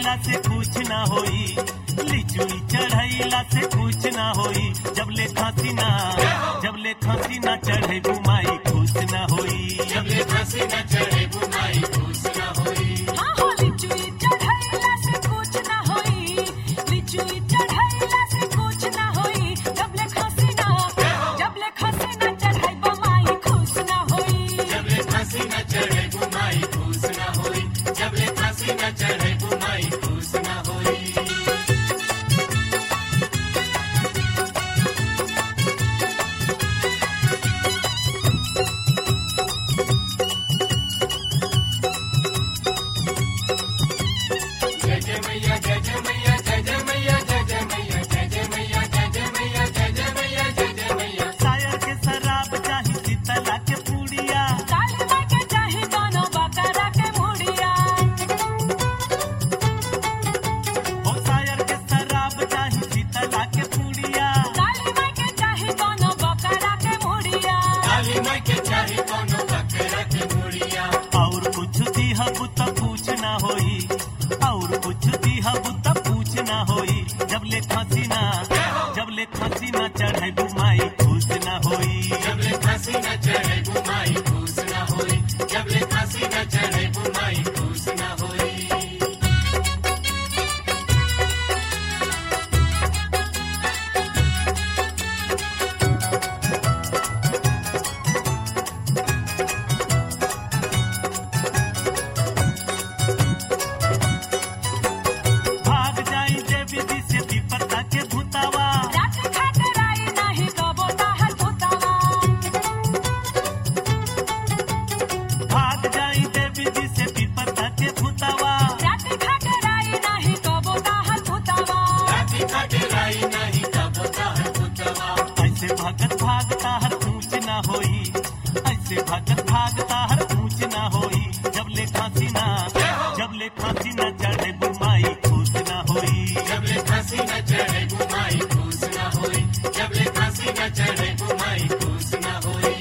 चढ़ैला से कुछ ना होई लिचुई चढ़ैला से कुछ ना होई जब ले खांसी ना जब ले खांसी ना चढ़े बुमाई खुश ना होई जब ले फांसी न चढ़े बुमाई खुश न होई हाँ हो लिचुई चढ़ैला से कुछ ना होई लिचुई चढ़ैला से कुछ ना होई जब ले खांसी ना जब ले खांसी ना चढ़ाई बमाई खुश ना होई जब ले फांसी न चढ़े बुमाई खुश न होई जब ले फांसी न चढ़े बुमाई खुश न होई जय जय मैया जय जय मैया जय जय मैया जय जय मैया जय जय मैया जय जय मैया जय जय मैया जय जय मैया शायर के शराब चाही शीतला के पूड़िया काली माई के चाही दोनों बकरा के मुड़िया ओ शायर के शराब चाही शीतला के पूड़िया काली माई के चाही दोनों बकरा के मुड़िया काली माई के चाही कोनो बकरा के मुड़िया और कुछ दिहब त पूछ ना होई और कुछ दिहब त पूछ ना होई जब ले खांसी ना जब ले खांसी ना चढ़े बुमाई खुश ना होई जब ले फांसी न चढ़े बुमाई खुश न होई जब ले फांसी न चढ़े बुमाई खुश न होई भाग जाई देवी जी से विपदा के भूतावा रात खाते राई नाही कबो ताहर भूतावा भाग जाई देवी जी से विपदा के भूतावा रात खाते राई नाही कबो ताहर भूतावा राती खाटे राई नहीं कब ताहर पुतवा ऐसे भगत भागता हर ऊंच ना होई ऐसे भगत भागता हर ऊंच ना होई जब ले खांसी ना जब ले खांसी ना चढ़े बुमाई खुश ना होई जब ले फांसी न चढ़े बुमाई खुश न होई जब ले फांसी न चढ़े बुमाई खुश न होई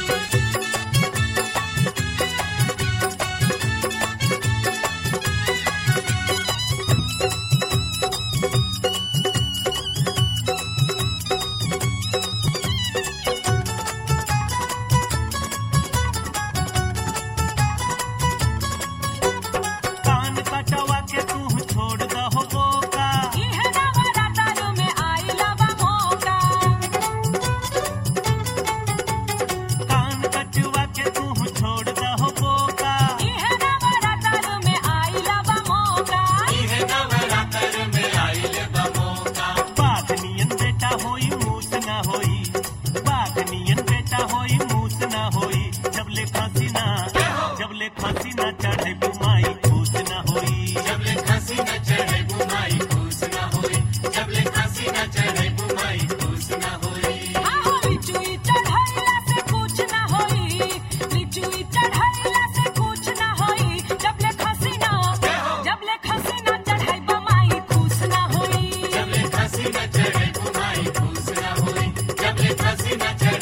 कान कटवा के तू छोड़ दहो बोका इहे नवरात्रु में आइला बा मौका कान कटवा के तू छोड़ दहो बोका इहे नवरात्रु में आइला बा मौका इहे नवरात्र में आइले बमोका बाघ नियन बेटा होई मूस ना होई बाघ नियन बेटा होई मूस ना होई जब ले फांसी ना जब ले फांसी ना चढ़े बुमाई खुश ना होई जब ले फांसी न चढ़े बुमाई खुश न होई जब ले फांसी न चढ़े बुमाई खुश न होई आहो लिचुई चढ़ैला से कुछ ना होई लिचुई चढ़ैला से कुछ ना होई जब ले खसी ना जब ले खसी ना चढ़ाई बमाई खुश ना होई जब ले फांसी न चढ़े बुमाई खुश न होई जब ले फांसी न चढ़े